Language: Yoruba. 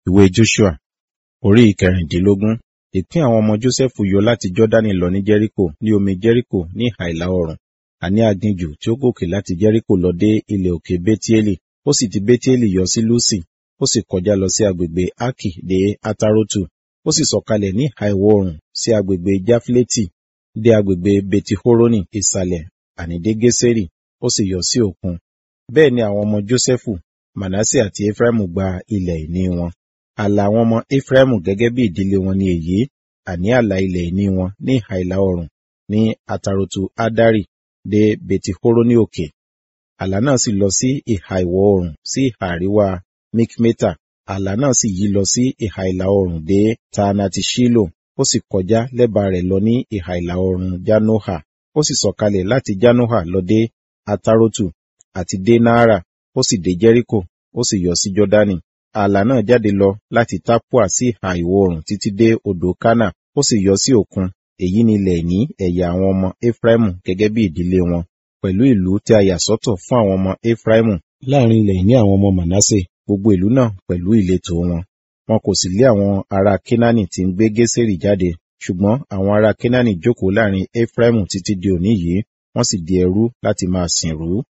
ìwé joshua orí ìkẹrìndínlógún ìpín àwọn ọmọ jósẹ́fù yọ láti jọ́dánì lọ ní jẹ́ríkò ní omi jẹ́ríkò ní ìhà ìlà oòrùn àní aginjù tí ó gòkè láti jẹ́ríkò lọ dé ilẹ̀ òkè bétíélì ó sì ti bétíélì yọ sí lúsì ó sì kọjá lọ sí agbègbè ákì dé atarotu ó sì sọ̀kalẹ̀ ní ìhà ìwọ̀ oòrùn sí agbègbè jáfílétì dé agbègbè betihoroni ìsàlẹ̀ àní dé gésérì ó sì yọ sí òkun bẹ́ẹ̀ ni àwọn ọmọ jósẹ́fù manasse àti efraimu gba ilẹ̀ ìní wọn ààlà àwọn ọmọ efraimu gẹ́gẹ́ bí ìdílé wọn ni èyí àní ààlà ilẹ̀ ìní wọn ní ìhà ìlà oòrùn ní atarotu adari dé betihoroni òkè ààlà náà sì lọ sí ìhà ìwọ̀ oòrùn sí ìhà àríwá mikmeta ààlà náà sì yí lọ sí ìhà ìlà oòrùn dé taanati shilo ó sì kọjá lẹ́bàá rẹ̀ lọ ní ìhà ìlà oòrùn janoha ó sì sọ̀kalẹ̀ láti janoha lọ dé atarotu àti dé náárà ó sì dé jẹ́ríkò ó sì yọ sí jọ́dánì ààlà náà jáde lọ láti tapua sí ìhà ìwọ̀ oòrùn títí dé odò kánà ó sì yọ sí òkun èyí ni ilẹ̀ ìní ẹ̀yà àwọn ọmọ efraimu gẹ́gẹ́ bí ìdílé wọn pẹ̀lú ìlú tí a yà sọ́tọ̀ fún àwọn ọmọ efraimu láàrin ilẹ̀ ìní àwọn ọmọ manasse gbogbo ìlú náà pẹ̀lú ìletò wọn wọn kò sì lé àwọn ará kenani tí ń gbé gésèrì jáde ṣùgbọ́n àwọn ará kenani jókòó láàrin efraimu títí di òní yìí wọ́n sì di ẹrú láti máa sìn rú